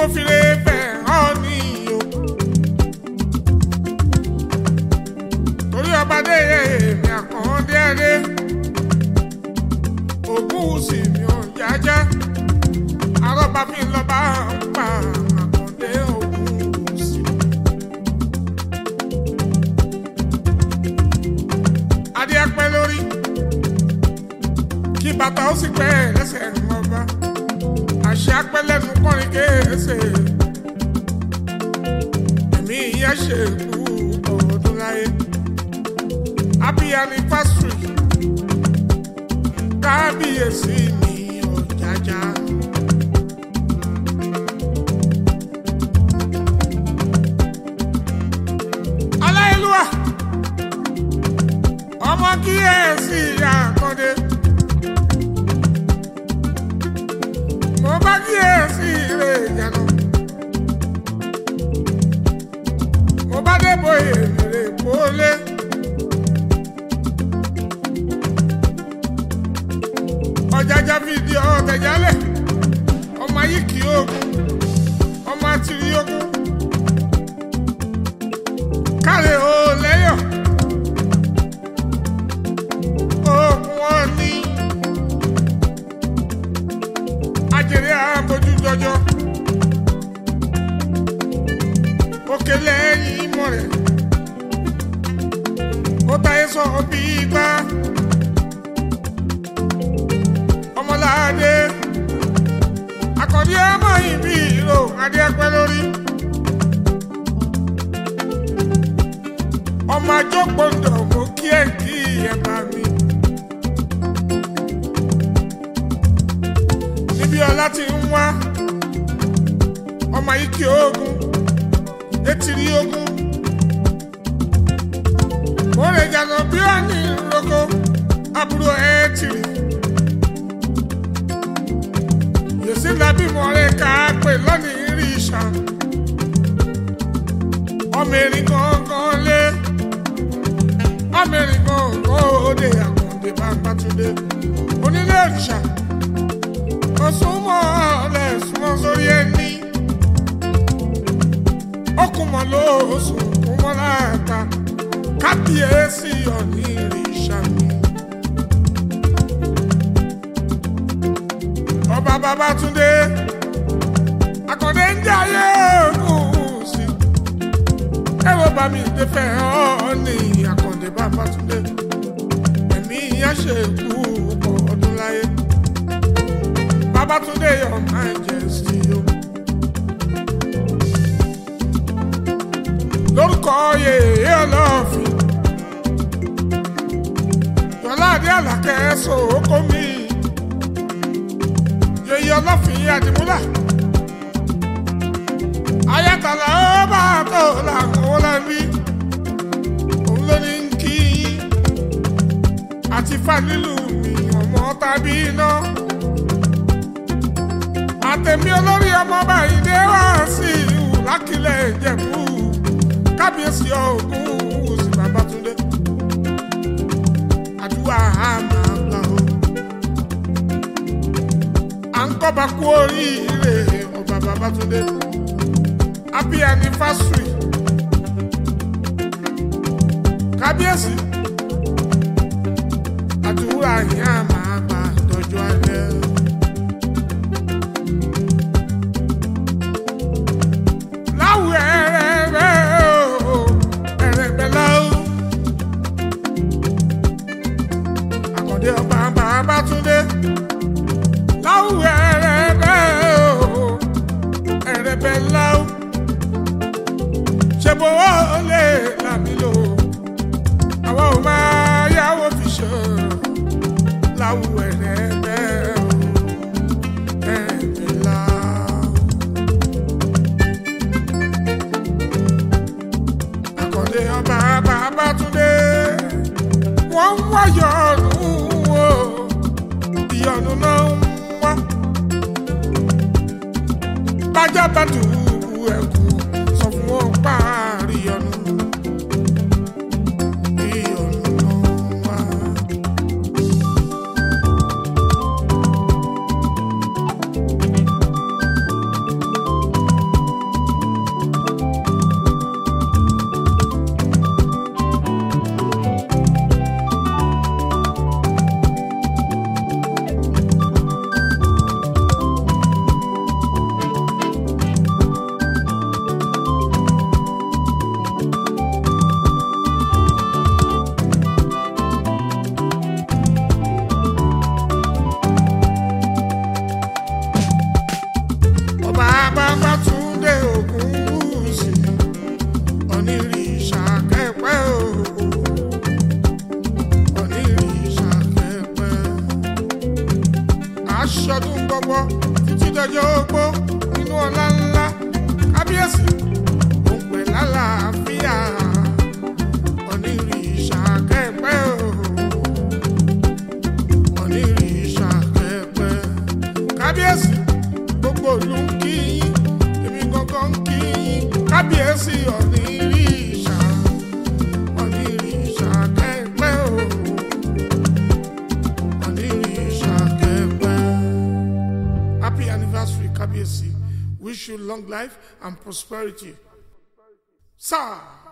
mo fi lè fẹ́ hàn ní o. torí ọba dé èmi àkàndé ẹdẹ ògùn sì mi ò jájá arọ́bà fi ń lọ bá ń pa àkàndé ògùn sì. adé apẹ́ lórí kí bàtà ó sì pẹ́ lẹ́sẹ̀ ńlọba àṣẹ apẹ́ lẹ́nu kọrin kéésè ẹ̀mí ìyá ṣe kú ọdún láyé happy anniversary kábíyèsí mi ọ̀jájá. aláìlúwà ọmọ kíyèsí àkàndé. mo bá kíyèsí rè jànà. mo bá débò èrè pólé. ọ̀jájá fìdí ọ̀tẹ̀jálẹ̀ ọmọ ayé kì í ogun ọmọ àtìrí ogun káre o lẹ́yọ̀ ogun wọn ní ajẹrẹ àbójú jọjọ òkè lẹ́yìn ìmọ̀ rẹ̀ ó táyé sọ bí gbá ọmọláadé akọ̀dí ọmọ ìbí ìró adé ẹpẹ lórí ọmọ àjọpọ̀ndọ̀ mo kí ẹ̀ kí ẹ̀ bá mi. níbi ọlá ti ń wá ọmọ yìí kí ogun etiri ogun mo lè jàdọ̀ bí ó ní roko àbúrò ẹ̀ tìrì. yèsí lábí mọ̀rẹ́ ká pè lónìí rí ìṣà ọmọ erin gangan lé ọmọ erin gangan òde àkàndé bàbátúndé onílé òrìṣà òsùnmọ́ ọ̀lẹ̀ súnmọ́ sórí ẹni okùnmọ̀ ló sùn kúnmọ́ láàta kábíyèsí ọ̀ní ìrìṣà mi. ọba Babátúndé Àkàndé ń jẹ ayé ògùn sí ẹ̀rọ bá mi dé fẹ́ ọ́ ní Àkàndé Babátúndé ẹ̀mí yẹn ṣe kú ọ̀pọ̀ ọdún láyé Babátúndé your majesty o. lórúkọ yèyé ọlọ́ọ̀fin yọlá adé àlàkẹ́ sòókó mi yèyé ọlọ́fin àdìmúlà ayatollah ó bá tó làwọn ọlọ́bí òun ló ní kí àti fanilu mi ọmọ tàbí iná àtẹ̀mí olórí ọmọ báyìí dé wá sí ìhù lákìlẹ̀ ìjẹ̀bú kábíyèsí ọ̀gùn òsì Babátúndé àdúrà á máa gbà ó à ń kọ́ba kú oríire ọba Babátúndé happy anniversary kábíyèsí àdúrà yín á máa gbà dọjọ́ alẹ́. láwù ẹrẹ̀rẹ̀ o ẹrẹ̀bẹ̀ láwù. Àkàndé ọba Babátúndé láwù ẹrẹ̀rẹ̀ o ẹrẹ̀bẹ̀ láwù. ṣe bó o lè làmì lò àwọn ò máa yáwó fi ṣe láwù ẹrẹ̀rẹ̀ o ẹrẹ̀bẹ̀ láwù. Àkàndé ọba Babátúndé wọ́n ń wá yọ̀ọ̀nù o ìyọ̀nù náà ń wá bájá bá tù ẹ̀kú sọ fún wọn páàrí yọ̀nù ìyọ̀nù náà ń wá. aṣọdún gbogbo títí dọjọ́ ogbó nínú ọlá ńlá kábíyèsí òun pẹ̀ lálàáfíà onírìṣà kẹ́pẹ́ o onírìṣà kẹ́pẹ́ kábíyèsí gbogbo ìlú ń kí yín èmi gangan ń kí yín kábíyèsí onírìṣà onírìṣà kẹ́pẹ́ o onírìṣà kẹ́pẹ́. Happy anniversary, Kábíyèsí. Wish you long life and prosperity. Sir.